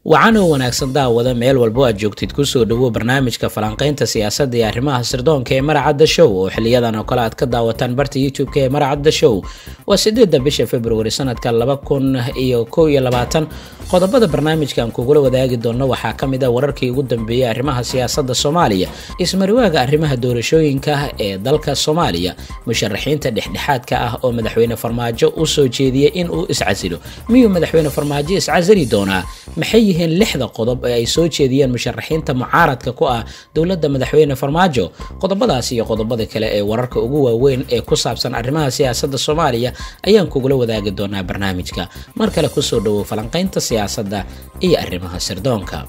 wacan oo wanaagsan daawada meel walbo aad joogtid kusoo dhawo barnaamijka falanqaynta siyaasadda iyo arrimaha sirdoonka ee maracadda show oo xiliyadan oo kale aad ka daawataan barta youtube-ka ee maracadda show waa sideedda bisha februari sanadka laba kun iyo kow iyo labaatan qodobada barnaamijkan kugula wadaagi doonno waxaa ka mid ah wararkii ugu dambeeyey arrimaha siyaasadda soomaaliya ismariwaaga arrimaha doorashooyinka ee dalka soomaaliya musharaxiinta dhexdhexaadka ah oo madaxweyne farmaajo u soo jeediyey in uu iscasilo miyuu madaxweyne farmaajo iscasili doonaa maxay yihiin lixda qodob ee ay soo jeediyeen musharaxiinta mucaaradka ku ah dowladda madaxweyne farmaajo qodobadaas iyo qodobada kale ee wararka ugu waaweyn ee ku saabsan arrimaha siyaasadda soomaaliya ayaan kugula wadaagi doonaa barnaamijka mar kale kusoo dhawow falanqaynta siyaasadda iyo arrimaha sirdoonka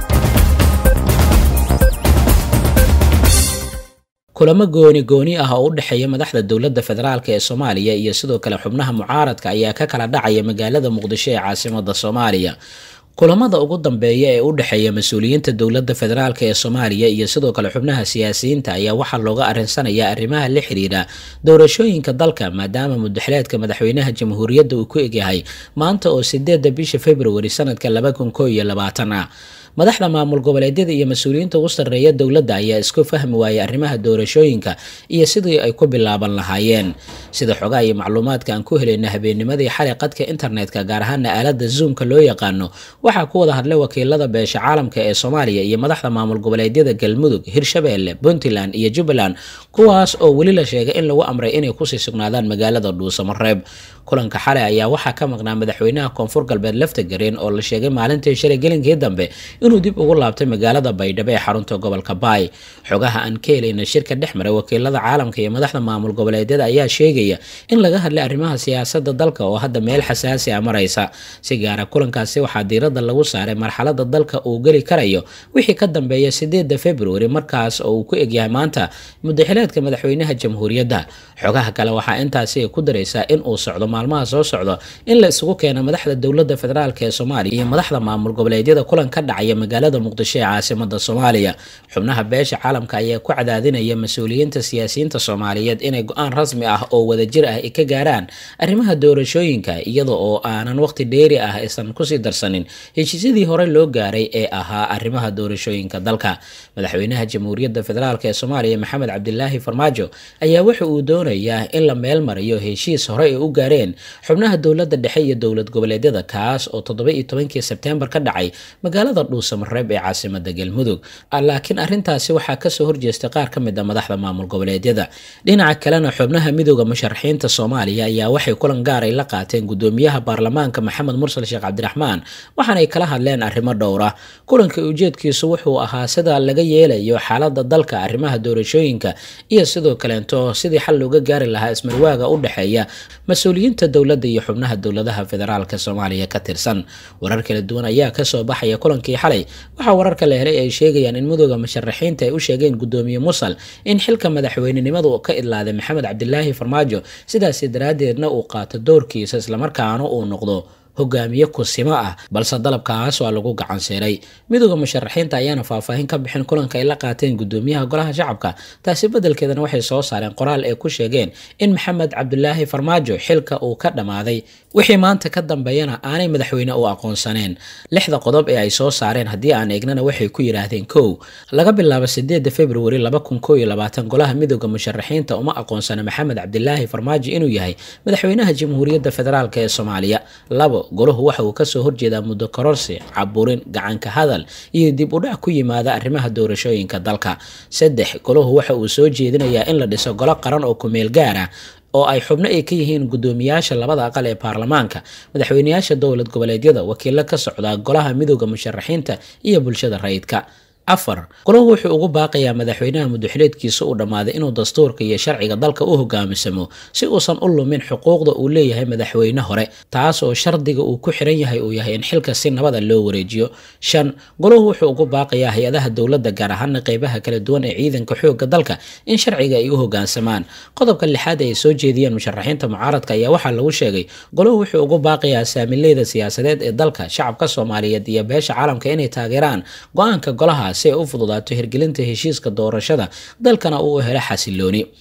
kulamo gooni gooni ah oo u dhexeeya madaxda dowladda federaalk ee soomaaliya iyo sidoo kale xubnaha mucaaradka ayaa ka kala dhacaya magaalada muqdisho ee caasimada soomaaliya kulamada ugu dambeeya ee u dhexeeya mas-uuliyiinta dowladda federaalk ee soomaaliya iyo sidoo kale xubnaha siyaasiyiinta ayaa waxaa looga arrinsanaya arrimaha la xiriira doorashooyinka dalka maadaama mudaxileedka madaxweynaha jamhuuriyadda uu ku egyahay maanta oo sideedda bisha februari sanadka laba kun koo iyo labaatan ah madaxda maamul goboleedyada iyo mas-uuliyiinta ugu sarreeya dowladda ayaa isku fahmi waayay arrimaha doorashooyinka iyo sidii ay ku bilaaban lahaayeen sida xogaha iyo macluumaadka aan ku helayna habeennimadii xalay qadka internetka gaar ahaana aalada zoomka loo yaqaano waxaa ku wada hadlay wakiilada beesha caalamka ee soomaaliya iyo madaxda maamul goboleedyada galmudug hirshabeelle puntland iyo jubbaland kuwaas oo weli la sheegay in lagu amray inay kusii sugnaadaan magaalada dhuusamareeb kulanka xalay ayaa waxaa ka maqnaa madaxweynaha koonfur galbeed laftagareen oo la sheegay maalintii shalay gelinkii dambe inuu dib ugu laabtay magaalada baydhabo ee xarunta gobolka baay xogaha aan ka helayna shirka dhex maray wakiilada caalamka iyo madaxda maamul goboleedyada ayaa sheegaya in laga hadlay arrimaha siyaasada dalka oo hadda meel xasaasi a maraysa si gaara kulankaasi waxaa diiradda lagu saaray marxalada dalka uu geli karayo wixii ka dambeeya sideedda februari markaas oo uu ku egyahay maanta mudaxileedka madaxweynaha jamhuuriyadda xogaha kale waxaa intaasi ku daraysaa in uu socdo maalmaha soo socdo in la isugu keeno madaxda dowladda federaalk ee soomaaliya iyo madaxda maamul goboleedyada kulan ka dhacaya magaalada muqdisho ee caasimada soomaaliya xubnaha beesha caalamka ayaa ku cadaadinaya mas-uuliyiinta siyaasiyiinta soomaaliyeed inay go-aan rasmi ah oo wadajir ah ay ka gaaraan arrimaha doorashooyinka iyada oo aanan waqti dheeri ah aysan kusii darsanin heshiisyadii hore loo gaaray ee ahaa arrimaha doorashooyinka dalka madaxweynaha jamhuuriyadda federaalk ee soomaaliya maxamed cabdilaahi farmaajo ayaa waxa uu doonayaa in la meel mariyo heshiis hore ay u gaareen xubnaha dowladda dhexe iyo dowlad goboleedyada kaas oo toddoba iyo tobankii sebteembar ka dhacay magaalada dhuusamareeb ee caasimada galmudug laakiin arrintaasi waxaa kasoo horjeestay qaar ka mid a madaxda maamul goboleedyada dhinaca kalena xubnaha midooda musharaxiinta soomaaliya ayaa waxay kulan gaar ay la qaateen gudoomiyaha baarlamaanka maxamed mursal sheekh cabdiraxmaan waxaanay kala hadleen arrimo dhowra kulanka ujeedkiisu wuxuu ahaa sida laga yeelayo xaalada dalka arrimaha doorashooyinka iyo sidoo kaleento sidii xal looga gaari lahaa ismarwaaga u dhexeeya mas-uuliyiinta dowladda iyo xubnaha dowladaha federaalka soomaaliya ka tirsan warar kala duwan ayaa kasoo baxaya kulankii xalay waxaa wararka la helay ay sheegayaan in midooda musharaxiinta ay u sheegeen gudoomiye musal in xilka madaxweynenimadu ka idlaaday maxamed cabdilaahi farmaajo sidaasi daraaddeedna uu qaato doorkiisa islamarkaana uu noqdo hogaamiye kusimo ah balse dalabkaas waa lagu gacansiiray midooda musharaxiinta ayaana faahfaahin ka bixin kulanka ay la qaateen gudoomiyaha golaha shacabka taasi beddelkeedana waxay soo saareen qoraal ay ku sheegeen in maxamed cabdilaahi farmaajo xilka uu ka dhammaaday wixii maanta ka dambeeyana aanay madaxweyne u aqoonsaneen lixda qodob ee ay soo saareen haddii aan eegnana waxay ku yidhaahdeen kow laga bilaabo sideedda februari laba kun koo iyo labaatan golaha midooda musharaxiinta uma aqoonsana maxamed cabdilaahi farmaajo inuu yahay madaxweynaha jamhuuriyadda federaalk ee soomaaliya labo golahu waxa uu kasoo horjeedaa muddo kororsi caburin gacanka hadal iyo dib u dhac ku yimaada arrimaha doorashooyinka dalka saddex golahu waxa uu soo jeedinayaa in la dhiso golo qaran oo kumeel gaar ah oo ay xubno ay ka yihiin gudoomiyaasha labada aqal ee baarlamaanka madaxweyneyaasha dowlad goboleedyada wakiilo ka socda golaha midooda musharaxiinta iyo bulshada rayidka afar golahu wuxuu ugu baaqayaa madaxweynaha mudaxileedkiisa uu dhammaaday inuu dastuurka iyo sharciga dalka u hogaamisamo si uusan u lumin xuquuqda uu leeyahay madaxweyne hore taas oo shardiga uu ku xiran yahay uu yahay in xilka si nabada loo wareejiyo shan golahu wuxuu ugu baaqayaa hay-adaha dowladda gaar ahaana qeybaha kala duwan ee ciidanka xooga dalka in sharciga ay u hogaansamaan qodobka lixaad ay soo jeediyeen musharaxiinta mucaaradka ayaa waxaa lagu sheegay golahu wuxuu ugu baaqayaa saamileyda siyaasadeed ee dalka shacabka soomaaliyeed iyo beesha caalamka inay taageeraan go-aanka golaha si ay u fududaato hirgelinta heshiiska doorashada dalkana uu helo xasilooni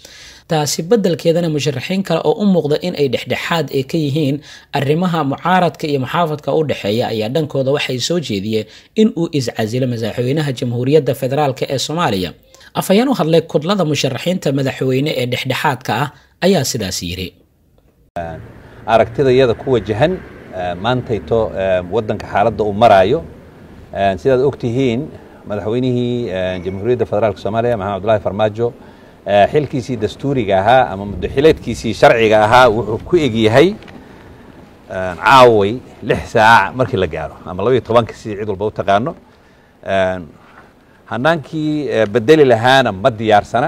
taasi beddelkeedana musharaxiin kale oo u muuqda in ay dhexdhexaad ee ka yihiin arrimaha mucaaradka iyo muxaafadka u dhexeeya ayaa dhankooda waxay soo jeediyeen in uu iscasilo madaxweynaha jamhuuriyadda federaalk ee soomaaliya afhayeen u hadlay kudlada musharaxiinta madaxweyne ee dhexdhexaadka ah ayaa sidaas yidhi aragtida iyada ku wajahan maantayto waddanka xaaladda uu maraayo sidaad og tihiin madaxweynihii jamhuuriyadda federaalk soomaaliya maxamed abdullahi farmaajo xilkiisii dastuuriga ahaa ama muddoxileedkiisii sharciga ahaa wuxuu ku egyahay caaway lix saac markii la gaaro ama labaiyo tobanka si cid walba u taqaano hanaankii bedeli lahaana ma diyaarsana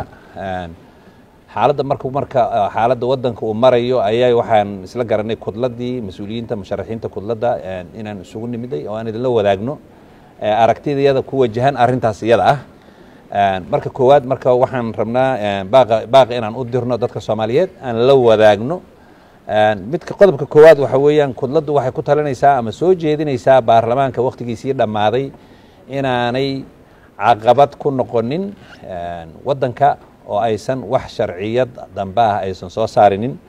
xaaladda marku marka xaaladda waddanka uu marayo ayaa waxaan isla garanay kudladii mas-uuliyiinta musharaxiinta kudladda inaan isugu nimiday oo aan idinla wadaagno aragtida iyada ku wajahan arrintaas iyada ah marka koowaad marka waxaan rabnaa baaqa inaan u dirno dadka soomaaliyeed aan la wadaagno midka qodobka koowaad waxa weeyaan kudladdu waxay ku talinaysaa ama soo jeedinaysaa baarlamaanka wakhtigiisii dhammaaday inaanay caqabad ku noqonin waddanka oo aysan wax sharciyad dambe ah aysan soo saarinin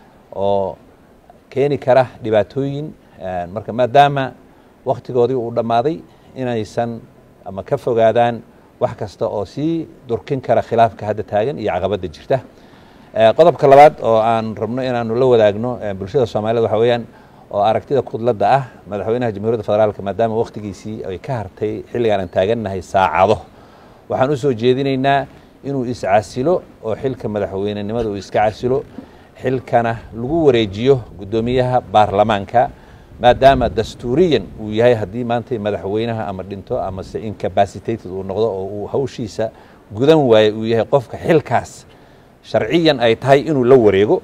oo keeni kara dhibaatooyin marka maadaama wakhtigoodii uu dhammaaday inaysan ama ka fogaadaan wax kasta oo sii durkin kara khilaafka hadda taagan iyo caqabadda jirta qodobka labaad oo aan rabno inaanu la wadaagno bulshada soomaaliyed waxa weeyaan oo aragtida kudladda ah madaxweynaha jamhuuriyadda federaalk maadaama wakhtigiisii ay ka hartay xilligaan aan taagannahay saacado waxaan u soo jeedinaynaa inuu iscasilo oo xilka madaxweynenimada uu iska casilo xilkana lagu wareejiyo guddoomiyaha baarlamaanka maadaama dastuuriyan uu yahay haddii maanta madaxweynaha ama dhinto amase incapacitated uu noqdo oo uu hawshiisa gudan waayo uu yahay qofka xilkaas sharciyan ay tahay inuu la wareego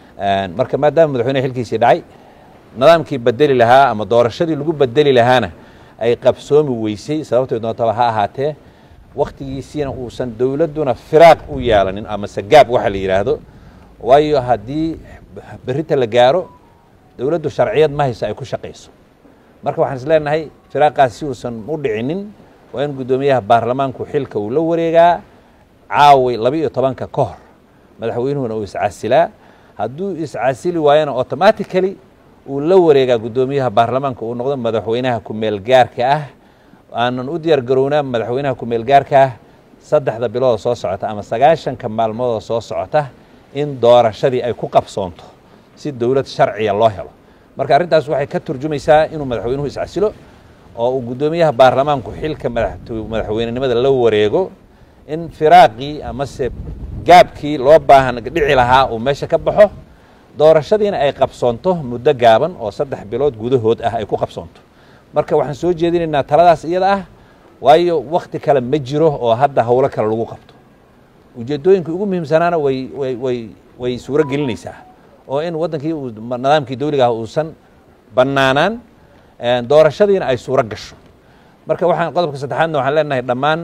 marka maadaama madaxweynaha xilkiisii dhacay nidaamkii bedeli lahaa ama doorashadii lagu bedeli lahaana ay qabsoomi weysay sababtay doontaba ha ahaatee wakhtigiisiina uusan dowladduna firaaq u yeelanin amase gaab waxa la yidhaahdo waayo haddii berrinta la gaaro dowladdu sharciyad ma hayso ay ku shaqayso marka waxaan is leenahay firaaqaas si uusan u dhicinin waa in guddoomiyaha baarlamaanku xilka uu la wareegaa caaway laba iyo tobanka ka hor madaxweynuhuna uu iscasilaa hadduu iscasili waayona automatically uu la wareegaa guddoomiyaha baarlamaanka uu noqdo madaxweynaha ku-meel gaarka ah aanan u diyaar garownaa madaxweynaha ku-meel gaarka ah saddexda bilooda soo socota ama sagaashanka maalmooda soo socota in doorashadii ay ku qabsoonto si dowlad sharciya loo helo marka arrintaas waxay ka turjumaysaa inuu madaxweynuhu iscasilo oo uu guddoomiyaha baarlamaanku xilka madaxweynenimada la wareego in firaaqii amase gaabkii loo baahan dhici lahaa uu meesha ka baxo doorashadiina ay qabsoonto muddo gaaban oo saddex bilood gudahood ah ay ku qabsoonto marka waxaan soo jeedinaynaa taladaas iyada ah waayo wakhti kale ma jiro oo hadda howlo kale lagu qabto ujeeddooyinka ugu muhiimsanaana way way way way suuro gelinaysaa oo in waddankii nidaamkii dawliga ah uusan bannaanaan doorashadiina ay suuro gasho marka waxaan qodobka saddexaadna waxaan leenahay dhammaan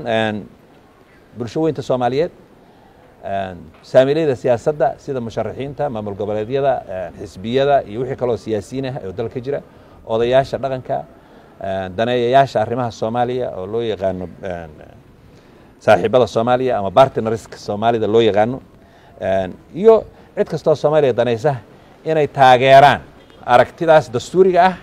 bulsho weynta soomaaliyeed saamiilayda siyaasadda sida musharaxiinta maamul goboleedyada xisbiyada iyo wixii kaloo siyaasiyiin ah oo dalka jira odayaasha dhaqanka daneeyayaasha arrimaha soomaaliya oo loo yaqaano saaxiibada soomaaliya ama bartnarska soomaalida loo yaqaano iyo cid kastoo soomaaliya danaysa inay taageeraan aragtidaas dastuuriga ah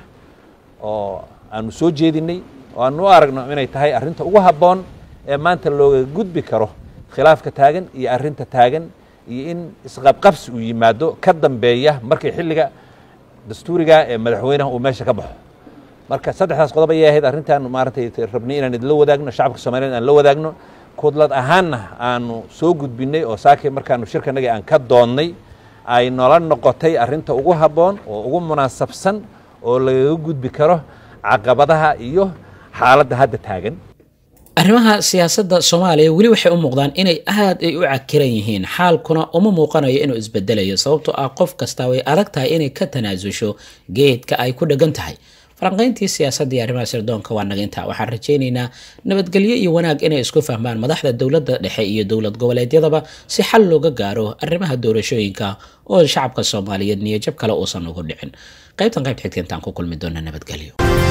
oo aanu soo jeedinay oo aanu u aragno inay tahay arrinta ugu habboon ee maanta looga gudbi karo khilaafka taagan iyo arrinta taagan iyo in isqabqabsi uu yimaado ka dambeeya markii xilliga dastuuriga ee madaxweynaha uu meesha ka baxo marka saddexdaas qodob ayay ahayd arrintaan maaragtay rabnay inaan idinla wadaagno shacabka soomaliyeed aan la wadaagno kudlad ahaanna aanu soo gudbinay oo saakii markaanu shirkanagii aan ka doonnay ay nola noqotay arrinta ugu habboon oo ugu munaasabsan oo lagaga gudbi karo caqabadaha iyo xaaladda hadda taagan arrimaha siyaasadda soomaaliya weli waxay u muuqdaan inay aad ay u cakiran yihiin xaalkuna uma muuqanayo inuu isbedelayo sababtoo ah qof kasta way adag tahay inay ka tanaasusho geedka ay ku dhegan tahay falanqayntii siyaasadda iyo arrimaha sirdoonka waa naga intaa waxaan rajaynaynaa nabadgelyo iyo wanaag inay isku fahmaan madaxda dowladda dhexe iyo dowlad goboleedyadaba si xal looga gaaro arrimaha doorashooyinka oo shacabka soomaaliyeed niyajab kale uusan ugu dhicin qaybtan qayb xigta intaan ku kulmi doona nabadgelyo